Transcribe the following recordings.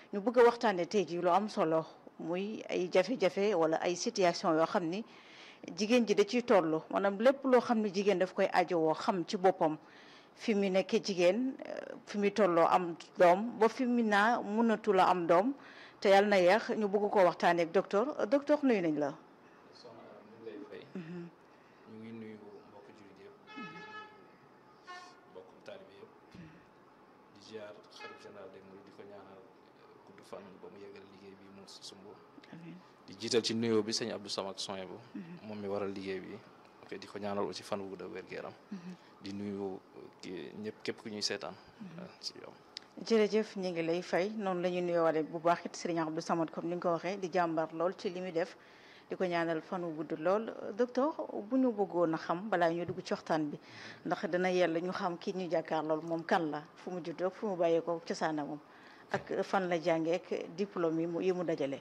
ñu bëgg a waxtaanee tey jii lu am solo muy ay jafe-jafe wala ay situation yoo xam ni jigéen ji da ciy toll maanaam lépp loo xam ne jigéen daf koy ajowoo xam ci boppam fi mu nekkee jigéen fi mu tolloo am doom ba fi mu naa mënatu la am doom te yàlla na yeex ñu bëgg koo waxtaanee ak docteur docteur nuyu nañ la. soxna Aram ñu ngi lay fay. ñu ngi nuyu mbokk jullit yëpp. mbokk taalibe yëpp. di ziar xalif général des mourides di ko ñaanal gudd fan ba mu yeggal liggéey bi mu sumb. di jiital ci nuyoo bi sëñ Abdou Samad Soye bu moom mi waral liggéey bi. ok di ko ñaanal aussi fan wu gudd wér gu yaram. di nuyu ki ñëpp képp ku ñuy seetaan. ci yow. jërëjëf ñu ngi lay fay noonu la ñu nuyoowaale bu baax it Serigne Abdou Samad comme ni nga ko waxee di jàmbar lool ci li muy def di ko ñaanal fan wu gudd lool docteur bu ñu bëggoon a xam balaa ñu dugg ci waxtaan bi ndax dana yella ñu xam kii ñu jàkkaar lool moom kan la fu mu juddoo fu mu bàyyee ko cosaana moom ak fan la jàngee ak diplôme yi mu yi mu dajale.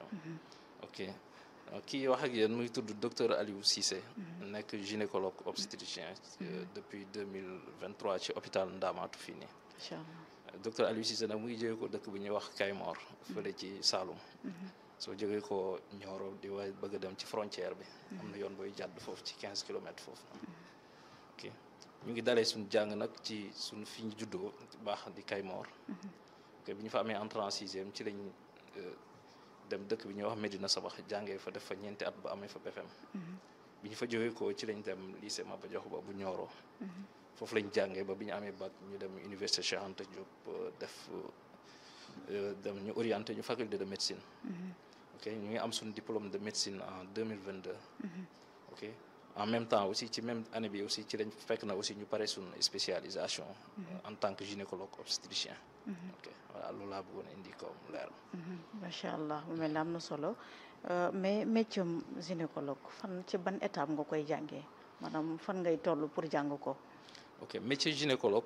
ok kii wax ak yéen muy tudd docteur Aliou Cissé. nekk gynécologue obstétricien. depuis deux mille vingt trois ci hôpital Ndamatou fii nii. macha allah docteur Aliou Cissé nag mu ngi jógee ko dëkk bu ñuy wax Kaymor. fële ci Saloum. soo jógee ko Nioro di waay bëgg a dem ci frontière bi. am na yoon booy jàdd foofu ci quinze kilomètres foofu noonu. ok ñu ngi dalee suñu jàng nag ci suñu fi ñu juddoo baax di Kaymor. ok bi ñu fa amee entrée en sixième ci lañ. dem dëkk bi ñuy wax Medina Sabax jàngee fa def fa ñeenti at ba amee fa BFM bi ñu fa jógee ko ci lañ dem lycée Maba Diakhou Ba bu Nioro foofu lañ jàngee ba bi ñu amee bac ñu dem université Cheikh Anta Diop def dem ñu orienté ñu faculté de médecine ok ñu ngi am suñu diplôme de médecine en deux mille vingt deux ok en même temps aussi ci même année bi aussi ci lañ fekk na aussi ñu pare suñu spécialisation en tant que gynécologue obstétricien ok voilà loolu laa bëggoon indi comme leer macha allah mu mel ne am na solo mais métier gynécologue fan ci ban étape nga koy jàngee maanaam fan ngay toll pour jàng ko. ok métier gynécologue.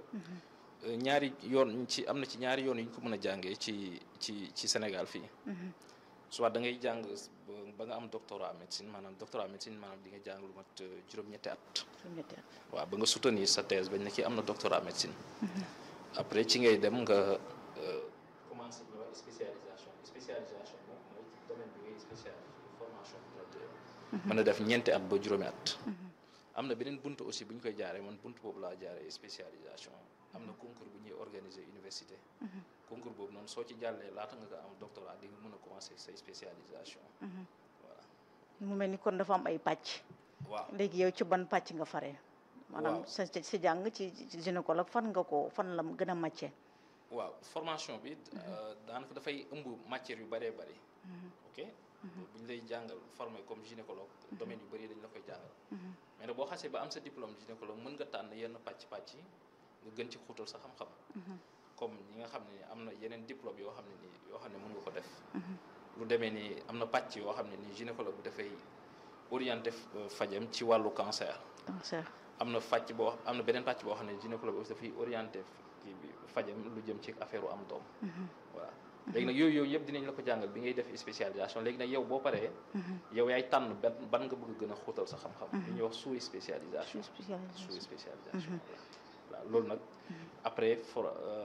ñaari yoon ci am na ci ñaari yoon yu ñu ko mën a jàngee ci ci ci Sénégal fii. soit da ngay jàng ba nga am doctorat médecine maanaam doctorat médecine maanaam di nga jàng lu mat juróom-ñetti at. juróom-ñetti at waaw ba nga soutenir sa thèse bañ ne kii am na doctorat médecine. après ci ngay dem nga commencé ñu wax spécialisation spécialisation moom mooy domaine bi ngay spécialisé formation mën a def ñeenti at ba juróomi at. am na beneen bunt aussi bu ñu koy jaaree man bunt boobu laa jaaree spécialisation am na concours bu ñuy organiser université. concours boobu noonu soo ci jàllee laata nga ko am doctorat di nga mën a commencer say spécialisation. voilà. mu mel ni kon dafa am ay pàcc. waaw léegi yow ci ban pàcc nga faree. maanaam sa sa jàng ci gynécologue fan nga ko fan la gën a màccee. waaw formation bi daanaka dafay ëmb matière yu bëree bëri. ok bu ñu lay jàngal formé comme gynécologue domaine yu bëri dañ la koy jàngal. mais nag boo xasee ba am sa diplôme gynécologue mën nga tànn yenn pàcc pàcc yi nga gën ci xuutal sa xam-xam. comme ñi nga xam ne am na yeneen diplôme yoo xam ne nii yoo xam ne mën nga ko def. lu demee ni am na pàcc yoo xam ne nii gynécologue bi dafay orienté fajam ci wàllu cancer. cancer am na fàcc boo am na beneen pàcc boo xam ne gynécologue aussi dafay orienté kii bi fajam lu jëm ci affaire am doom. voilà léegi nag yooyu yooyu yëpp dinañ la ko jàngal bi ngay def spécialisation léegi nag yow boo paree. yow yaay tànn ban ban nga bëgg gën a xóotal sa xam-xam. li ñuy wax sous spécialisation. sous spécialisation. voilà loolu nag après for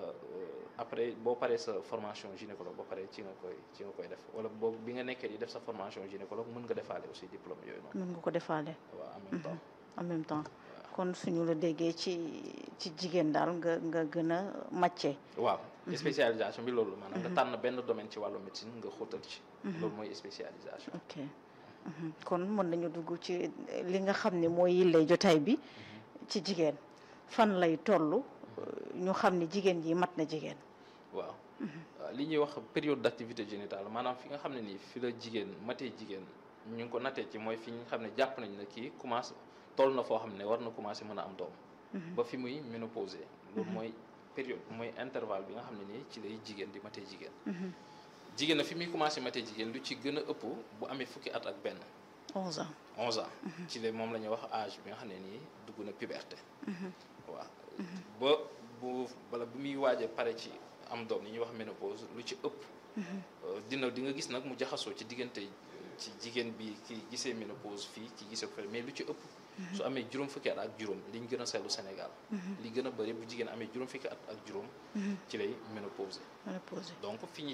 après boo paree sa formation gynécologue boo paree ci nga koy ci nga koy def wala boobu bi nga nekkee di def sa formation gynécologue mën nga defaale aussi diplôme yooyu noonu. mën nga ko defaale. waaw en même temps. en même temps kon suñu la déggee ci ci jigéen daal nga nga gën a màccee. waaw spécialisation bi loolu maanaam nga tànn benn domaine ci wàllu médecine nga xóotal ci. loolu mooy spécialisation. ok kon mën nañu dugg ci li nga xam ne mooy yillay jotaay bi ci jigéen fan lay toll ñu xam ne jigéen ji mat na jigéen. waaw li ñuy wax période d' activité génitale maanaam fi nga xam ne nii fi la jigéen matee jigéen ñu ngi ko nattee ci mooy fi nga xam ne jàpp nañ ne kii commencé toll na foo xam ne war na commencé mën a am doom. ba fi muy ménopausé. loolu mooy période mooy intervalle bi nga xam ne nii ci lay jigéen di matee jigéen. jigéen na fi muy commencé matee jigéen lu ci gën a ëpp bu amee fukki at ak benn. 11 ans 11 ans. ci la moom la ñuy wax âge bi nga xam ne nii dugg na puberté. waaw ba bu bala bu muy waaj a pare ci am doom li ñuy wax ménopause lu ci ëpp. dina di nga gis nag mu jaxasoo ci diggante ci jigéen bi ki gisee ménopause fii ki gisee ko mais lu ci ëpp. su amee juróom fukki at ak juróom liñ gën a seetlu Sénégal. li gën a bëri bu jigéen amee juróom fukki at ak juróom. ci lay ménopause. ménopause donc fi ñu